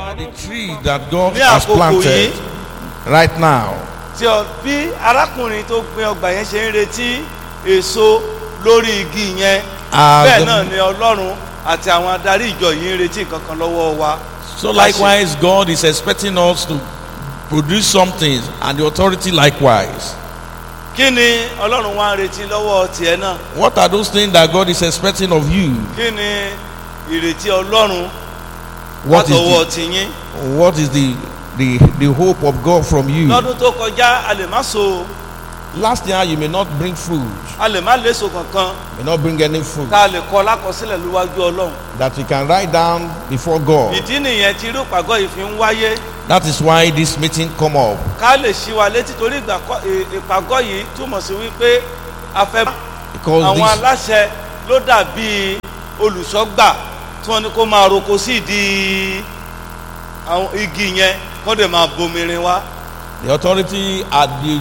are the tree that God Ní has àkókò planted yìí. right now. tí ọ bí arákùnrin tó gbin ọgbà yẹn ṣe ń retí èso lórí igi yẹn As bẹ́ẹ̀ the- náà ni ọlọ́run àti àwọn adarí ìjọ yìí ń retí nǹkan kan lọ́wọ́ wa. So likewise, God is expecting us to produce something, and the authority likewise. kí ni ọlọ́run wá ń retí lọ́wọ́ tiẹ̀ náà What are those things that God is expecting of you? kí ni ìrètí ọlọ́run What látọwọ́ is the, tiyín. what is the, the the hope of God from you? lọ́dún tó kọjá a lè má so Last year you may not bring fruit, a lè má léso kankan may not bring any fruit tá a lè kọ lákọsílẹ̀ lójú ọlọ́run. that you can write down before God. ìdí nìyẹn tí irú ìpàgọ́ yìí fi ń wáyé That is why this meeting come up. ká lè ṣí wa létí torí ìgbà kọ́- ì- ìpàgọ́ yìí túmọ̀ sí wípé a fẹ́ Because àwọn this, aláṣẹ ló dàbí olùṣọ́gbà tí wọ́n ní kó máa roko sí ìdí àwọn igi yẹn kó dẹ̀ máa bomirin wá. the authority at the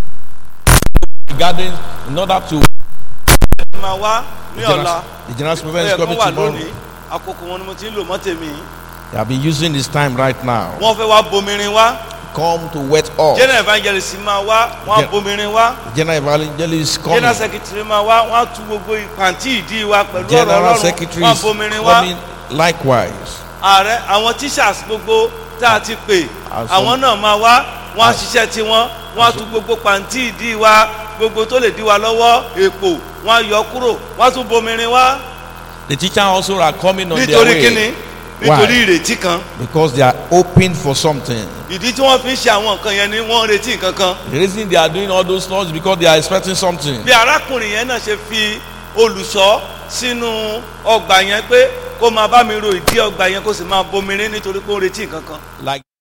garden in order to máa wá ní the ọ̀la general, the general ó supervisor yẹ is kó coming wà tomorrow. lónìí àkókò wọn ni mo ti ń lò mọ́ tèmi They have been using this time right now. wọ́n fẹ́ wá bomirin wá Come to wet up. general evangelist máa wá wọ́n á Gen- bomirin wá General evangelist coming. general secretary máa wá wọ́n á tu gbogbo ìpàntí ìdí wa pẹ̀lú ọ̀rọ̀ General ọlọ́run secretary wọ́n á is bomirin wá coming likewise. ààrẹ àwọn teachers gbogbo tá a ti pè As àwọn náà máa wá wọ́n á ṣiṣẹ́ tiwọn wọ́n á tu gbogbo pàntí ìdí wa gbogbo tó lè dí wa lọ́wọ́ èpò wọ́n á yọ kúrò wọ́n á tún bomirin wá The teacher also are coming on their nítorí way kíni Why? nítorí ìrètí kan because they are hoping for something. ìdí tí wọ́n fi ń ṣe àwọn nǹkan yẹn ni wọ́n ń retí nǹkan kan The reason they are doing all those laws is because they are expecting something. bí arákùnrin yẹn náà ṣe fi olùṣọ́ sínú ọgbà yẹn pé kó máa bá mi ro ìdí ọgbà yẹn kó sì máa bomirin nítorí pé ó ń retí nǹkan kan. Like